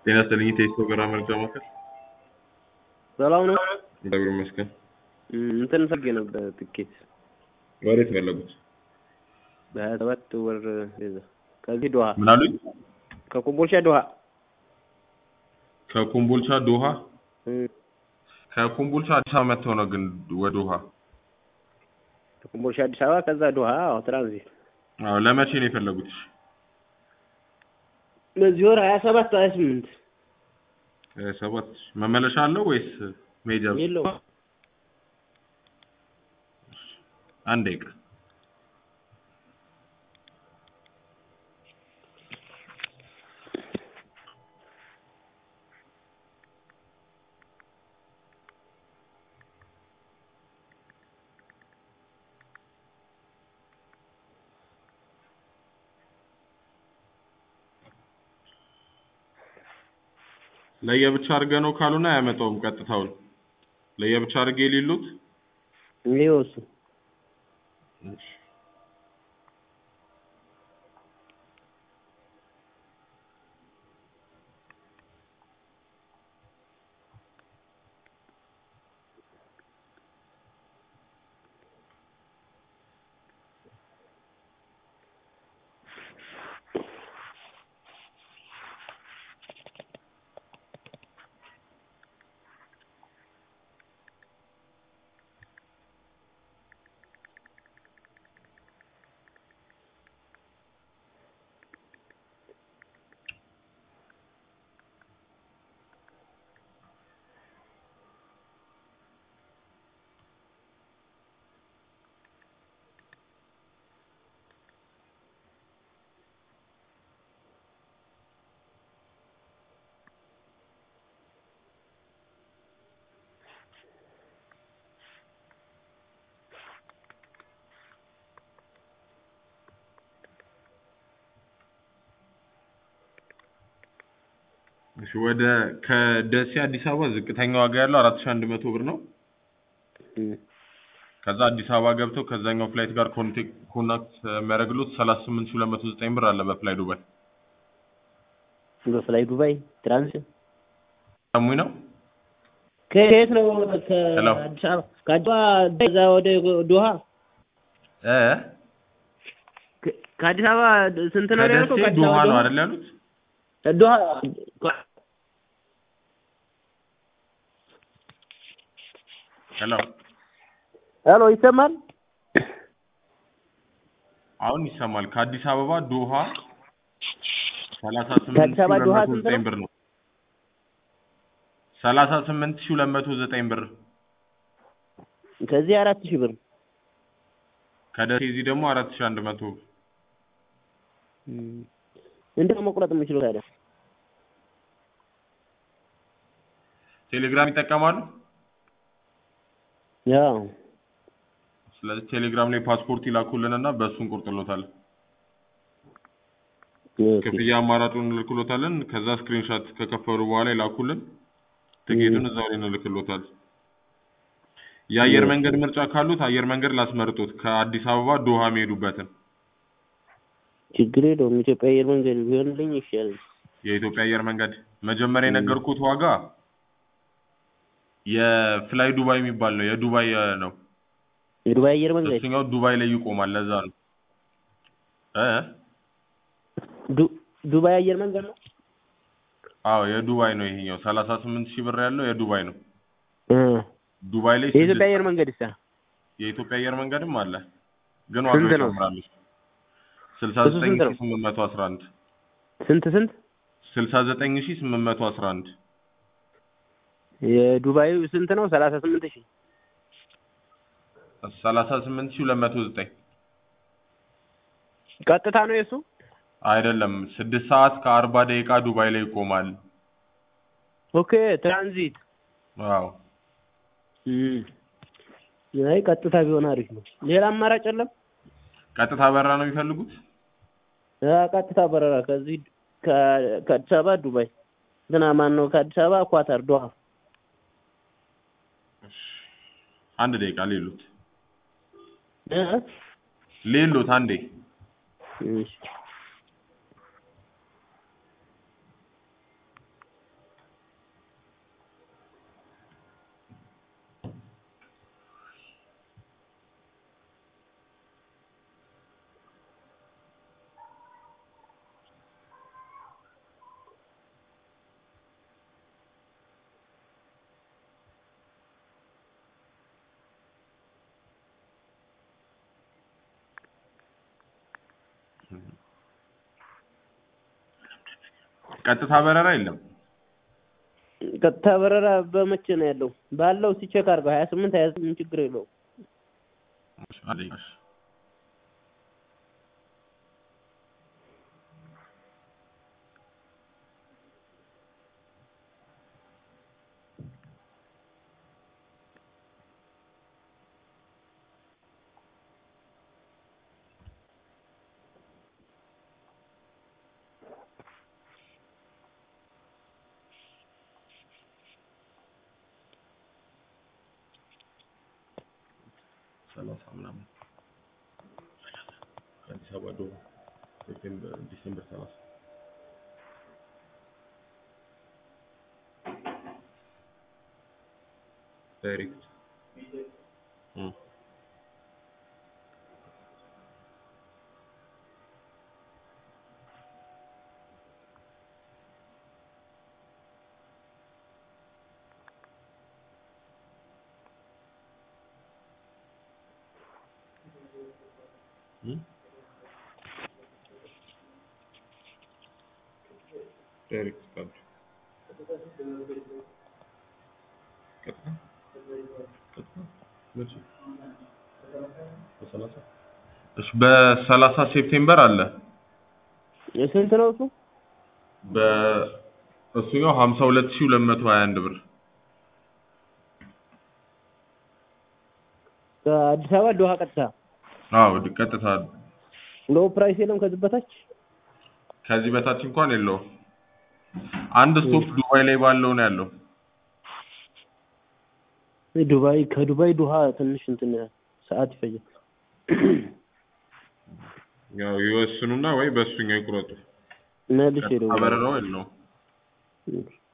ጤና ይስጥልኝ ቴስቶ ገራ መርጃ ማዕከል ሰላም ነው። እግዚአብሔር ይመስገን። እም፣ እንትን ፈልጌ ነበር ትኬት ወዴት ፈለጉት? በሀያ ሰባት ወር ቤዛ ከዚህ ዶሃ ምን አሉኝ? ከኮምቦልቻ ዶሃ ከኮምቦልቻ ዶሃ። እም፣ ከኮምቦልቻ አዲስ አበባ መጥተው ነው ግን ወደ ዶሃ? ከኮምቦልቻ አዲስ አበባ ከዛ ዶሃ አዎ፣ ትራንዚት አዎ። ለመቼ ነው የፈለጉት? በዚህ ወር ሀያ ሰባት ሀያ ስምንት ሀያ ሰባት መመለሻ አለው ወይስ መሄጃ ብቻ? የለውም አንድ ደቂቃ ለየብቻ አድርገ ነው ካልሆነ አያመጣውም ቀጥታውን። ለየብቻ አድርጌ የሌሉት ይኸው እሱ እሺ ወደ ከደሴ አዲስ አበባ ዝቅተኛ ዋጋ ያለው አራት ሺህ አንድ መቶ ብር ነው። እም፣ ከዛ አዲስ አበባ ገብተው ከዛኛው ፍላይት ጋር ኮንቴክ ኮናክት የሚያደርግሉት ሰላሳ ስምንት ሺህ ሁለት መቶ ዘጠኝ ብር አለ በፍላይ ዱባይ። በፍላይ ዱባይ ትራንዚት ሰሙኝ ነው ከየት ነው? ሄሎ። ከአዲስ አበባ ከአዲስ አበባ እዛ ወደ ዶሃ እ ከ- ከአዲስ አበባ ስንት ነው ከደሴ ያልከው? ከአዲስ ዶሃ አበባ ነው ዶሃ? አይደል ያሉት? ዶሃ ሄሎ ሄሎ፣ ይሰማል? አሁን ይሰማል። ከአዲስ አበባ ዶሃ ሰላሳ ስምንት ከአዲስ ሺህ አበባ ሁለት ዶሃ መቶ ስንት ዘጠኝ ነው? ብር ነው። ሰላሳ ስምንት ሺህ ሁለት መቶ ዘጠኝ ብር። ከዚህ አራት ሺህ ብር ከደሴ እዚህ ደግሞ አራት ሺህ አንድ መቶ ብር። እም፣ እንዴት ነው መቁረጥ የምችለው ታዲያ? ቴሌግራም ይጠቀማሉ? ያው ስለዚህ ቴሌግራም ላይ ፓስፖርት ይላኩልንና በእሱ እንቆርጥሎታለን። ኦኬ። ክፍያ አማራጩን እንልክሎታለን። ከዛ ስክሪንሻት ከከፈሉ በኋላ ይላኩልን። ትኬቱን እዛው ላይ እንልክሎታለን። የአየር መንገድ ምርጫ ካሉት አየር መንገድ ላስመርጡት ከአዲስ አበባ ዶሃ የሚሄዱበትን ችግር የለውም። ኢትዮጵያ አየር መንገድ ቢሆንልኝ ይሻላል። የኢትዮጵያ አየር መንገድ መጀመሪያ የነገርኩት ዋጋ የፍላይ ዱባይ የሚባል ነው። የዱባይ እ, ነው። የዱባይ አየር መንገድ እሱኛው ዱባይ ላይ ይቆማል። ለዛ ነው እ ዱ- ዱባይ አየር መንገድ ነው። አዎ የዱባይ ነው ይሄኛው። ሰላሳ ስምንት ሺህ ብር ያለው የዱባይ ነው። እ ዱባይ ላይ የኢትዮጵያ ስድስት አየር መንገድ ይሳ የኢትዮጵያ አየር መንገድም አለ፣ ግን ስንት ዋጋው ነው? ይጨምራል። ስልሳ እሱ ዘጠኝ ስንት ነው? ሺህ ስምንት መቶ አስራ አንድ ስንት ስንት? ስልሳ ዘጠኝ ሺህ ስምንት መቶ አስራ አንድ የዱባዩ ስንት ነው? ሰላሳ ስምንት ሺህ ሰላሳ ስምንት ሺህ ሁለት መቶ ዘጠኝ ቀጥታ ነው የሱ። አይደለም ስድስት ሰዓት ከአርባ ደቂቃ ዱባይ ላይ ይቆማል። ኦኬ ትራንዚት። አዎ እም፣ አይ ቀጥታ ቢሆን አሪፍ ነው። ሌላ አማራጭ የለም? ቀጥታ በራ ነው የሚፈልጉት? አ ቀጥታ በረራ ከዚህ ከ- ከአዲስ አበባ ዱባይ እንትና ማን ነው? ከአዲስ አበባ ኳታር ዶሃ። አንድ ደቂቃ ሌሉት እ ሌሉት አንዴ እሺ ቀጥታ በረራ የለም። ቀጥታ በረራ በመቼ ነው ያለው? ባለው ሲቼክ አድርገው ሀያ ስምንት ሀያ ስምንት ችግር የለውም። እሺ፣ አለኝ። እሺ። ሰላሳ ምናምን ከአዲስ አበባ ዶ ሴፕቴምበር ዲሴምበር ሰላሳ ዳይሬክት እም። እም? ዳይሬክት ካርድ ቀጥታ ቀጥታ መቼ? በሰላሳ እሺ በሰላሳ ሴፕቴምበር አለ። ስንት ነው እሱ? በእሱኛው ሀምሳ ሁለት ሺህ ሁለት መቶ ሀያ አንድ ብር ከአዲስ አበባ ዶሃ ቀጥታ አዎ ድ- ቀጥታ ሎ ፕራይስ የለም ከዚህ በታች ከዚህ በታች እንኳን የለውም። አንድ ስቶፕ ዱባይ ላይ ባለው ነው ያለው። ዱባይ ከዱባይ ዶሃ ትንሽ እንትን ሰዓት ይፈጃል። ያው ይወስኑና ወይ በእሱኛው ይቁረጡ። መልሼ ቀጥታ እደውላለሁ። በረራው የለውም። እሺ።